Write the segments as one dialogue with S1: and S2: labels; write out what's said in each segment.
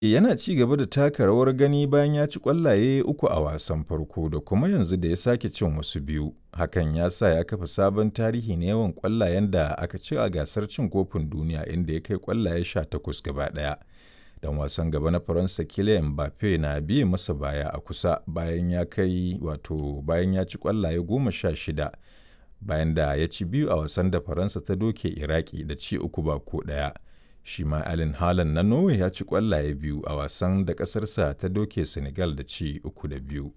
S1: yana ci gaba da taka rawar gani bayan ya ci ƙwallaye uku a wasan farko da kuma yanzu da ya sake cin wasu biyu. Hakan ya sa ya kafa sabon tarihi na yawan ƙwallayen da aka ci a gasar cin kofin duniya inda ya kai ƙwallaye sha takwas gaba ɗaya. Dan wasan gaba na Faransa Kylian Mbappe na biye masa baya a kusa bayan ya kai wato bayan ya ci ƙwallaye goma sha shida bayan da ya ci biyu a wasan da Faransa ta doke Iraki da ci uku ba ko ɗaya. shi ma Allen Haaland na Norway ya ci ƙwallaye biyu a wasan da ƙasarsa ta doke Senegal da ci uku da biyu.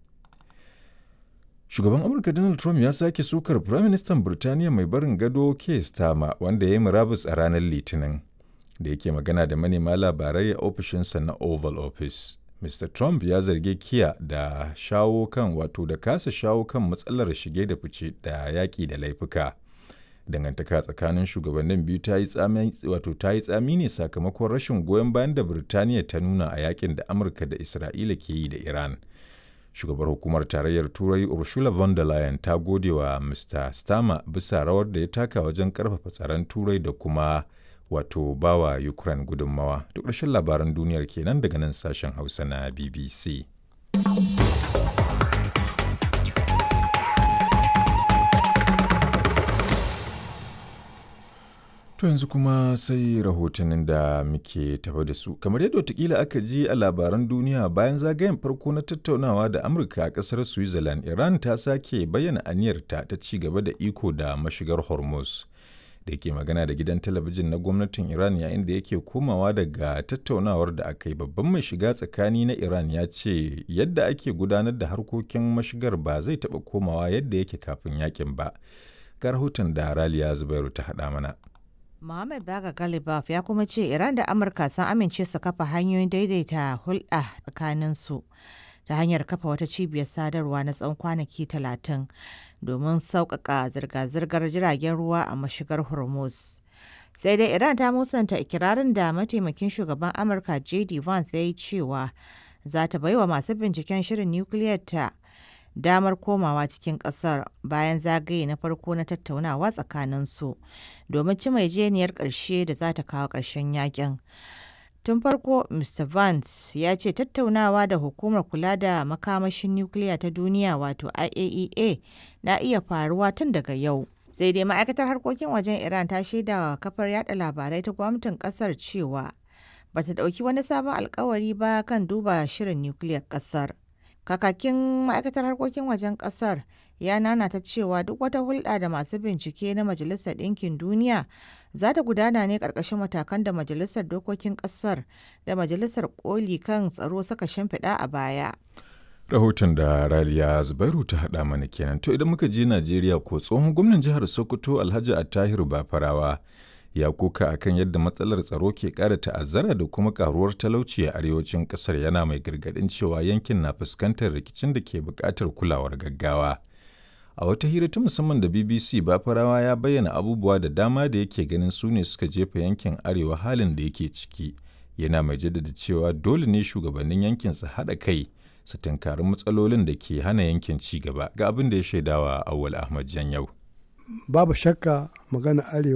S1: Shugaban Amurka Donald Trump ya sake sukar Firaministan Birtaniya mai barin gado Keir Starmer wanda ya yi murabus a ranar Litinin da yake magana da manema labarai a ofishinsa na Oval Office. Mr. Trump ya zargi Kiya da shawo kan wato da kasa shawo kan matsalar shige da fice da yaƙi da laifuka. dangantaka tsakanin shugabannin biyu ta yi tsami wato ta yi tsami ne sakamakon rashin goyon bayan da Birtaniya ta nuna a yakin da Amurka da Isra'ila ke yi da Iran. Shugabar hukumar tarayyar Turai Ursula von der Leyen ta gode wa Mr. Starmer bisa rawar da ya taka wajen karfafa tsaron Turai da kuma wato bawa Ukraine gudunmawa. Duk ƙarshen labaran duniyar kenan daga nan sashen Hausa na BBC. To yanzu kuma sai rahotannin da muke tafa da su. Kamar yadda watakila aka ji a labaran duniya bayan zagayen farko na tattaunawa da Amurka a ƙasar Switzerland, Iran ta sake bayyana aniyarta ta ci gaba da iko da mashigar Hormuz. Da yake magana da gidan talabijin na gwamnatin Iran yayin da yake komawa daga tattaunawar da aka yi babban mai shiga tsakani na Iran ya ce yadda ake gudanar da harkokin mashigar ba zai taɓa komawa yadda yake kafin yakin ba. Ga rahoton da Raliya Zubairu ta haɗa mana.
S2: Mohammed Baga Galibaf ya kuma ce Iran da Amurka sun amince su kafa hanyoyin daidaita hulɗa tsakaninsu ta hanyar kafa wata cibiyar sadarwa na tsawon kwanaki talatin domin sauƙaƙa zirga-zirgar jiragen ruwa a mashigar Hormuz. Sai dai Iran ta musanta ikirarin da mataimakin shugaban Amurka J.D. Vance ya yi cewa za ta baiwa masu binciken shirin nukiliyar ta damar komawa cikin kasar bayan zagaye na farko na tattaunawa tsakaninsu domin ci jeniyar ƙarshe da za ta kawo ƙarshen yakin. Tun farko, Mr. Vance ya ce tattaunawa da hukumar kula da makamashin nukiliya ta duniya wato IAEA na iya faruwa tun daga yau. Sai dai ma'aikatar harkokin wajen Iran ta shaida wa kafar yada labarai ta gwamnatin kasar cewa bata ɗauki wani sabon alkawari ba kan duba shirin nukiliyar kasar. kakakin ma'aikatar harkokin wajen kasar ya nanata cewa duk wata hulɗa da masu bincike na majalisar ɗinkin duniya za ta gudana ne ƙarƙashin matakan da majalisar dokokin ƙasar da majalisar ƙoli kan tsaro suka shimfiɗa a baya
S1: rahoton da raliya zubairu ta haɗa mana kenan to idan muka je najeriya ko tsohon gwamnan jihar sokoto alhaji attahiru bafarawa ya koka akan yadda matsalar tsaro ke ƙara ta'azzara da kuma karuwar talauci a arewacin ƙasar yana mai gargaɗin cewa yankin na fuskantar rikicin da ke buƙatar kulawar gaggawa. A wata hira ta musamman da BBC Bafarawa ya bayyana abubuwa da dama da yake ganin su ne suka jefa yankin arewa halin da yake ciki. Yana mai jaddada cewa dole ne shugabannin yankin su haɗa kai su tunkari matsalolin da ke hana yankin ci gaba ga abin da ya shaidawa Awal Ahmad Janyau.
S3: Babu shakka magana arewa